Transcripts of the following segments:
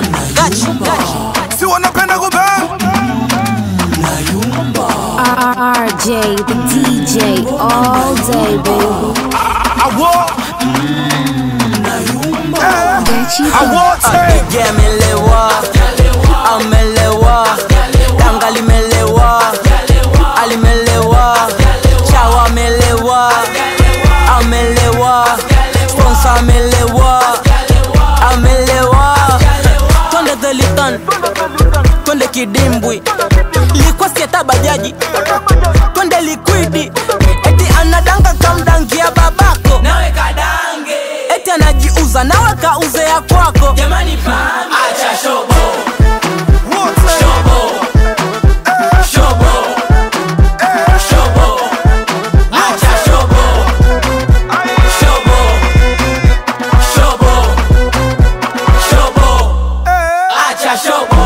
Gachi, gachi. si wanapenda kubang RJ, the DJ, all day, baby. awo Get you awote Apige amelewa, amelewa, tanga limelewa, alimelewa, chawa amelewa, amelewa, sponsor amelewa, amelewa. Twende Thelitan, twende kidimbwi, likuwa sieta bajaji, twende likwidi, eti anadanga kamdangia babako nawe kadange, eti anajiuza nawe kauze ya kwako jamani pambe. Acha shobo, shobo, shobo, shobo, acha shobo, shobo, shobo, shobo, acha shobo.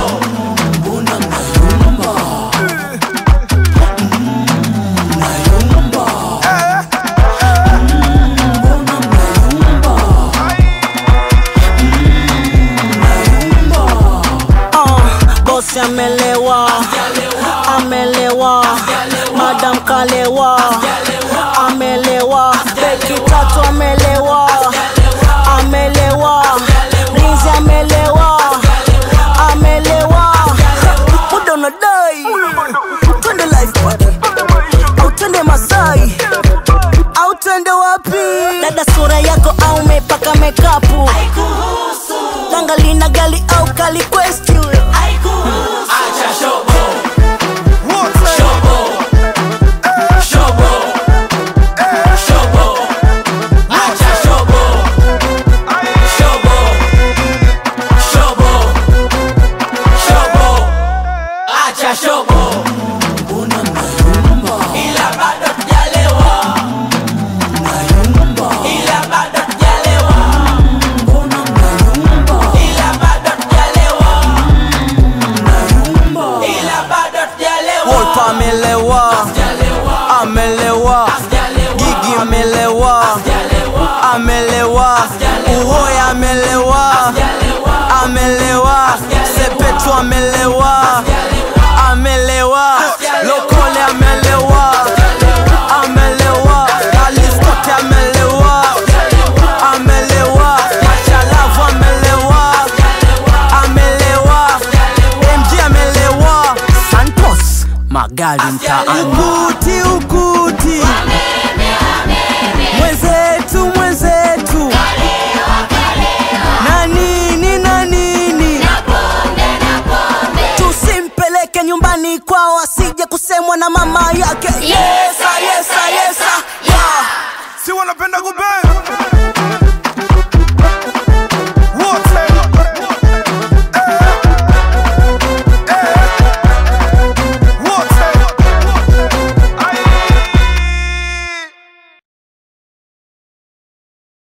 Uh, bosi amelewa, amelewa, madam kalewa, amelewa, beki tatu amelewa, amelewa, rinzi amelewa, amelewa, muda unadai, twende live party, au twende Masai, au twende wapi? Dada sura yako au mepaka mekapu Tanga lina gali au kali quest you Acha shobo Shobo Shobo Shobo Acha shobo Shobo Shobo Shobo Acha shobo Ila bado tujalewa Ila bado tujalewa ila bado tujalewa, ila bado tujalewa. Wolpa amelewa, amelewa, Gigi amelewa, amelewa, Uhoya amelewa, amelewa, Sepetu amelewa, amelewa, Lokole amelewa, amelewa, Alistote amelewa, amelewa, Machalavu amelewa, amelewa, MG amelewa, Santos magari mtaani, ukuti ukuti, mwenzetu mwenzetu, na nini na nini, tusimpeleke nyumbani kwao asije kusemwa na mama yake. Yesa, yesa, yesa, yeah. si wanapenda kubang